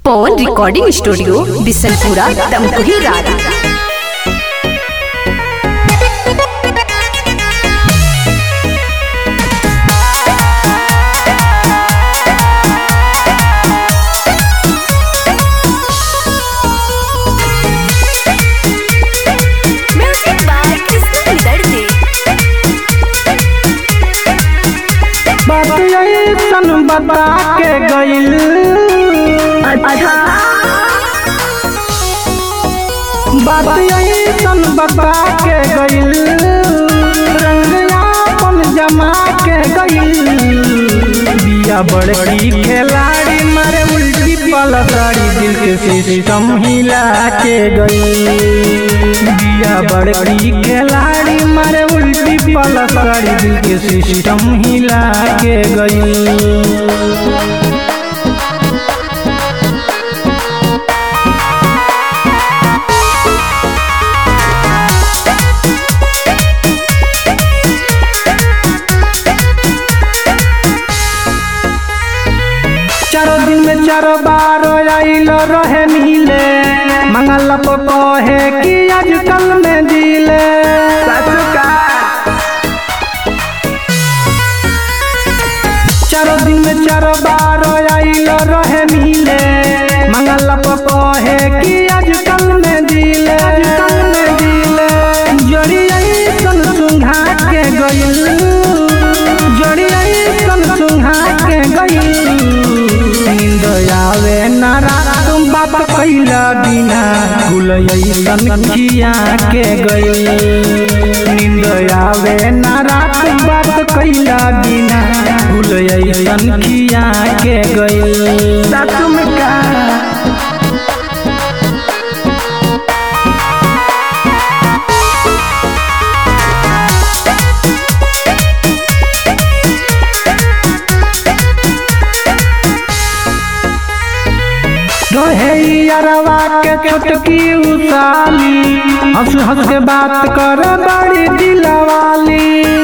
पवन recording studio Bisanpura Tamkuhi रात music by Krishna दर्दी बात ऐसन बता के गइल बात ऐसन बता के गइल रंग आपन जमा के गइल बिया बड़की खिलाड़ी मारे उल्टी पलसाड़ी दिल के सिस्टम हिला के गइल बिया बड़की खिलाड़ी मारे उल्टी पलसाड़ी दिल के सिस्टम हिला के गइल चारो दिन में चारो बार आइल रहे मिले मंगल पर कहे कि आजकल में दिले चारो दिन में चारो बार आइल रहे मिले मंगल पर कहे कि आजकल में दिले आजकल में दिले जड़ी ऐसन सुंघा के गइल जड़ी ऐसन सुंघा के गइल नींद आवे ना रात बाप कैला बिना गुल ऐसन खिया के गइल नींद आवे ना रात बाप कैला बिना गुल ऐसन खिया के गइल तुम का रहे यारवा के छोटकी उसाली हंस हंस के बात कर बड़ी दिलवाली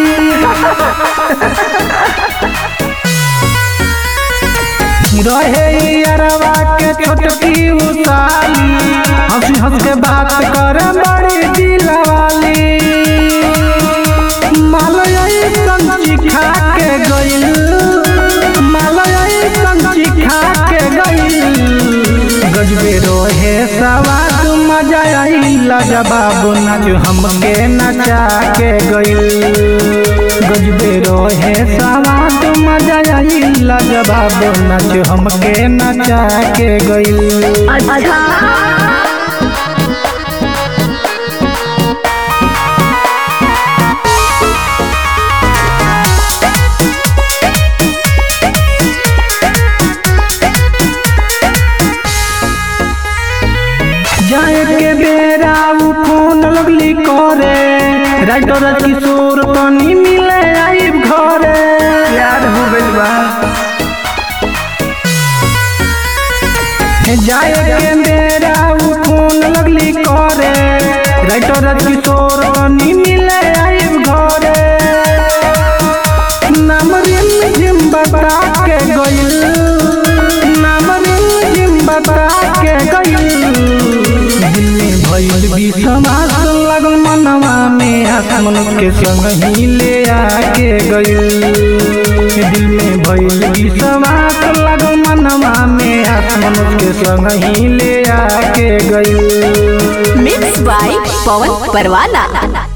रहे यारवा के छोटकी उसाली हंस हंस के बात कर बड़ी दिलवाली मालय संची खा के गइल मालय संची खा के गइल गजबे रोहे सवाद मजा आइला जवाब नाच हमके नचा के गइल गजबे रोहे सवाद मजा आइला जवाब नाच हमके नचा के गइल जाए के बेरा उ फोन लगली करे राइटर किशोर तनी मिले आई घरे यार हो गइल बा जाए के बेरा उ फोन लगली करे राइटर किशोर तनी मिले आई घरे नाम रिम झिम बता के गइल नाम रिम झिम बता के गइल दिल में भइल विश्वास लगल मनवा में आसमन के संग ही ले आके गइल दिल में भइल विश्वास लगल मनवा में आसमन के संग ही ले आके गइल मिक्स बाय पवन परवाना